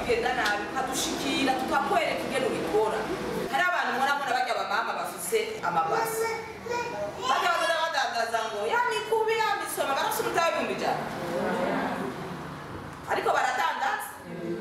bigenda nabi ukadushikira tukakwereka ingene ubikora hari abantu murabona bajya abamama bafise amabasi bajya baza badandaza ngo ya mikubi ya misoma barafise umutahe w'ibihumbi ijana ariko baradandaza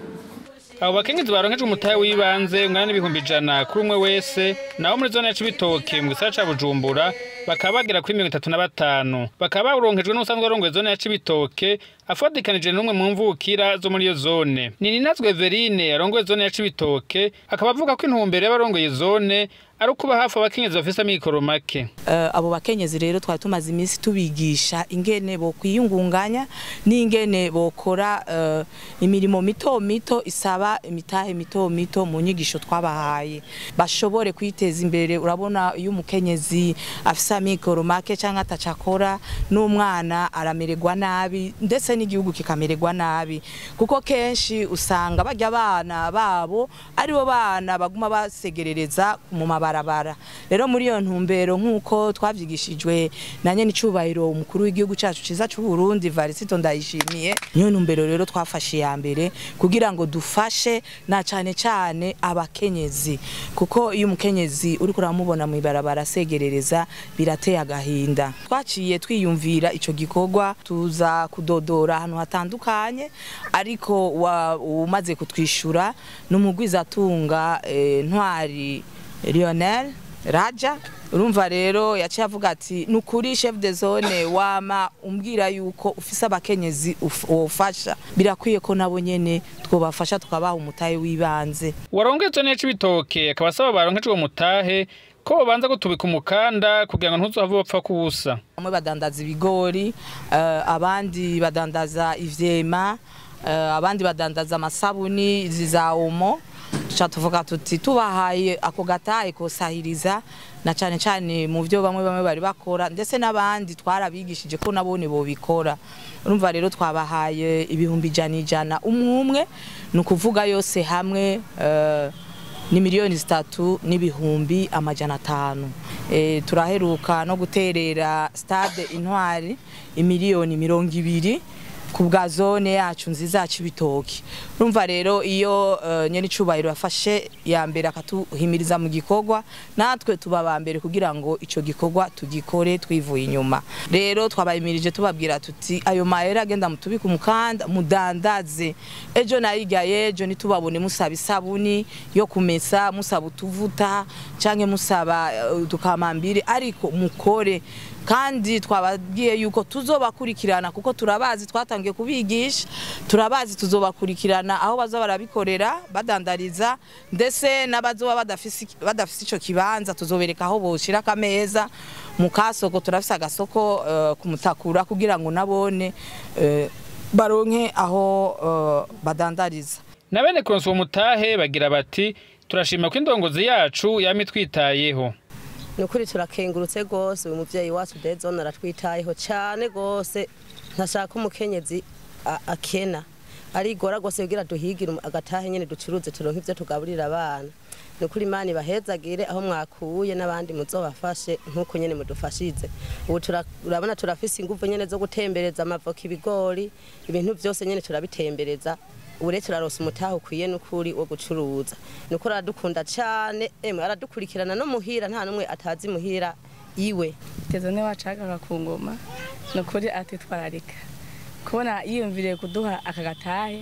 abo bakenyezi baronkejwe umutahe w'ibanze ungana n'ibihumbi ijana kuri umwe wese naho muri zone ya cibitoke mu gisagara ca bujumbura bakaba bagera kuri mirongo itatu na batanu bakaba baronkejwe n'usanzwe arongoye zone ya cibitoke afadikanije n'umwe mu mvukira zo muri iyo zone ni ninazwe verine arongoye zone ya cibitoke akaba avuga ko intumbero y'abarongoye zone ari ukuba hafi abakenyezi bafise amikoro make Eh, abo bakenyezi rero twari tumaze iminsi tubigisha ingene bo kwiyungunganya n'ingene bokora eh, imirimo mito mito isaba imitahe mito mito mu nyigisho twabahaye bashobore kwiteza imbere urabona iyo umukenyezi afise amikoro make cyangwa atacakora n'umwana aramererwa nabi ndetse n'igihugu kikamererwa nabi kuko kenshi usanga bajya abana babo aribo bana baguma basegerereza mu mabarabara rero muri iyo ntumbero nk'uko twavyigishijwe na nyene icubahiro umukuru w'igihugu cacu ciza c'u Burundi Varisito ndayishimiye niyo ntumbero rero twafashe ya mbere kugira ngo dufashe na cane cane abakenyezi kuko iyo umukenyezi uriko uramubona mu ibarabara asegerereza birateye agahinda twaciye twiyumvira ico gikorwa tuza kudodora ahantu hatandukanye ariko wa- umaze kutwishura n'umugwizatunga eh, ntwari Lionel Raja urumva rero yaciye avuga ati nukuri chef de zone wama umbwira yuko ufise abakenyezi uf- wofasha birakwiye ko nabo nyene twobafasha tukabaha umutahe w'ibanze warongoye zone ya cibitoke akaba asaba baronkejwe uwo mutahe ko babanza gutubika umukanda kugira ngo ntuzohave bapfa kuwusa bamwe badandaza ibigori eh, abandi badandaza ivyema eh, abandi badandaza amasabuni izi za omo tuca tuvuga tuti tubahaye ako gatahe kosahiriza na cane cane mu vyo bamwe bamwe bari bakora ndetse n'abandi twarabigishije ko nabone bobikora urumva rero twabahaye ibihumbi ijana ijana umwe umwe ni ukuvuga yose hamwe eh, ni miliyoni zitatu n'ibihumbi amajana atanu e, turaheruka no guterera stade intwari imiliyoni mirongo ibiri ku bwa zone yacu nziza yacu ibitoki urumva rero iyo uh, nyene icubahiro yafashe ya mbere akatuhimiriza mu gikorwa natwe tuba ba mbere kugira ngo ico gikorwa tugikore twivuye inyuma rero twabayimirije tubabwira tuti ayo mahera agenda mutubika umukanda mudandaze ejo nayiga yejo nitubabone musaba isabuni yo kumesa musaba utuvuta canke musaba uh, udukamambiri ariko mukore kandi twababwiye yuko tuzobakurikirana kuko turabazi twatangiye kubigisha turabazi tuzobakurikirana aho baza barabikorera badandariza ndetse n'abazoba badafise badafise ico kibanza tuzobereka aho boshira akameza mu kasoko turafise agasoko uh, kumutakura kugira ngo nabone uh, baronke aho uh, badandariza na bene kuronsa uwo mutahe bagira bati turashima ko indongozi yacu yama itwitayeho ni ukuri turakengurutse rwose uyu mubyeyi wacu dezone aratwitayeho cyane rwose ntashaka umukenyezi a- akena arigora rwose kugira duhigire umu- agatahe nyine ducuruze turonke ibyo tugaburira abana ni ukuri imana ibahezagire aho mwakuye n'abandi muzobafashe nk'uko nyine mudufashize ubu tura- urabona turafise ingufu nyine zo gutembereza amavoka ibigori ibintu byose nyine turabitembereza ubu rero turaronsa umutahe ukwiye n'ukuri wo gucuruza ni ukuri aradukunda cyane emwe aradukurikirana no muhira nta n'umwe atazi muhira iwe tezone wacagaga ku ngoma ni ukuri atitwararika kubona yiyumviriye kuduha aka gatahe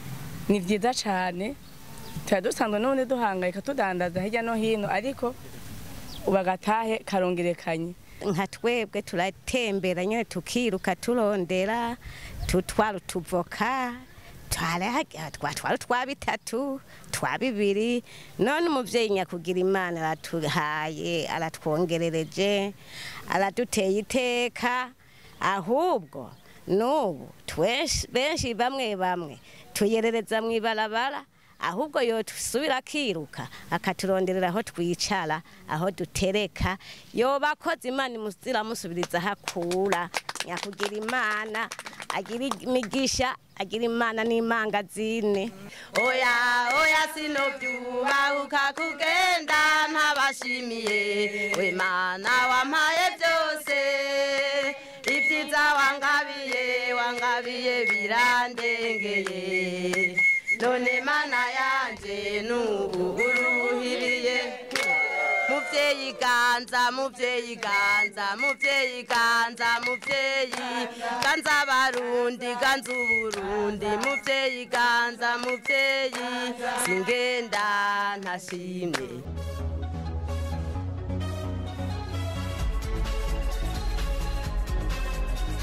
ni byiza cyane tuba dusanzwe n'ubundi duhangayika tudandaza hirya no hino ariko ubu agatahe karongerekanye nka twebwe turatembera nyine tukiruka turondera tutwara utuvoka twara- twatwara utwa bitatu twa bibiri none umubyeyi nyakugira imana aratuhaye aratwongerereje araduteye iteka ahubwo n'ubu twes- benshi bamwe bamwe tuyerereza mu ibarabara ahubwo yotusubira akiruka akaturonderera aho twicara aho dutereka yoba akoze imana imuzira amusubiriza aho akura nyakugira imana agira imigisha agira imana n'imangazine oya oya sinobyubahuka kugenda ntabashimiye we mana wampaye byose ibyiza wangabiye wangabiye birandengeye none mana yanje nubu uruhiriye muvyeyi ganza muvyeyi ganza muvyeyi ganza muvyeyi ganza abarundi ganza uburundi muvyeyi ganza muvyeyi singenda ntashimye